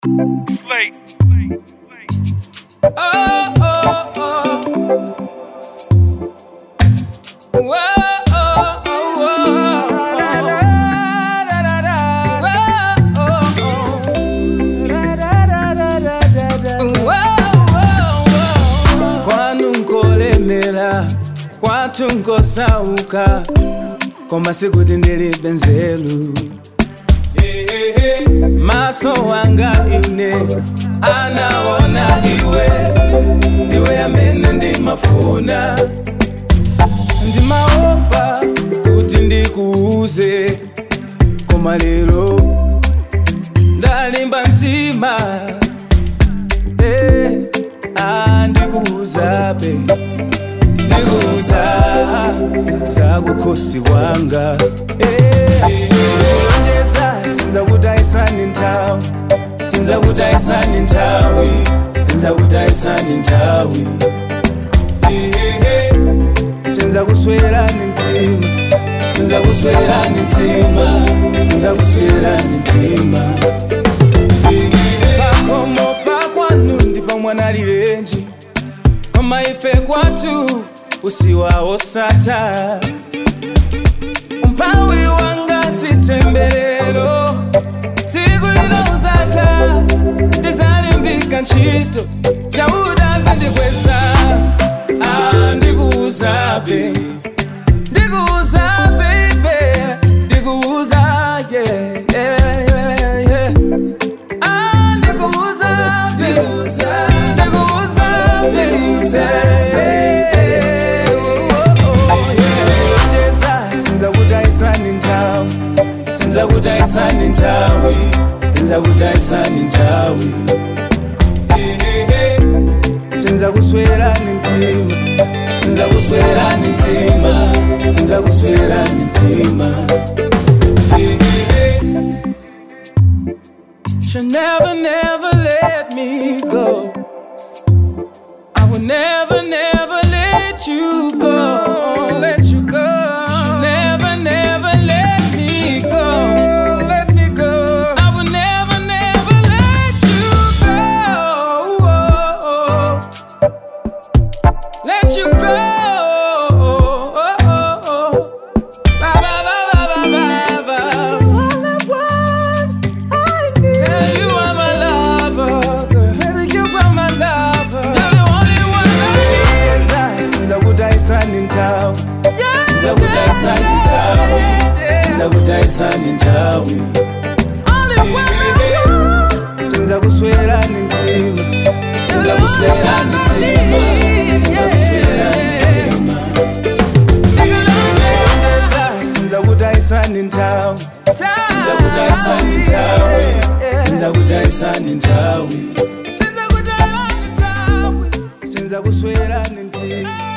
Slate. Oh, oh, oh. Whoa, oh, oh, oh. Da, da, da, da, da. Whoa, oh, oh. Da, da, da, da, da, da, da. Whoa, oh, oh. kwanu nkolemera kwathu nkosauka koma sikuti ndilibe nzeru maso wanga ine anaona iwe ndiwe amene ndimafuna ndimaopa kuti ndikuuze koma lero ndalimba mtima eh, ah, ndikuuzabe ndikuuza za kukhosi kwanga eh, lonjeza sinza kutayisani nthawi sinza kutayisani nthawi sinza kutayisani nthawi Eh, eh, eh. sinza kuswerani mtima sinza kuswerani mtima sinza kuswerani mtima pakomo pakwanu ndipo mwana lilenji koma ife kwathu usiwawo sata umpawi wanga sitemberero tsiku lino uzata ndizalimbika ntchito chauda zindikwesa ah, ndikuuzabe ndikuuza baby ndikuuza yeah, yeah, yeah, yeah. Ah, ndikuuza ndikuuza ndikuuza ndikuuza yeah, oh, oh, yeah. Ndeza, sinza kutayisani nthawi sinza kutayisani nthawi sinza kutayisani nthawi Eh, eh, eh. sinza kuswerani mtima sinza kuswerani mtima sinza kuswerani mtima Eh, eh, eh. She'll never, never let me go. I will never, never let you go. Let you go. She'll never, never let me go. Let me go. I will never, never let you go. Let you go. Ba, ba, ba, ba, ba, ba, ba. All I want, I need. Girl, you are my lover. Girl, you are my lover. You're the only one I need. Sinza kutayisani nthawi sinza kutayisani nthawi sinza kutayisani nthawi sinza kuswerani mtima sinza kuswerani mtima sinza kuswerani mtima sinza kutayisani nthawi sinza kutayisani nthawi sinza kutayisani nthawi sinza kuswerani mtima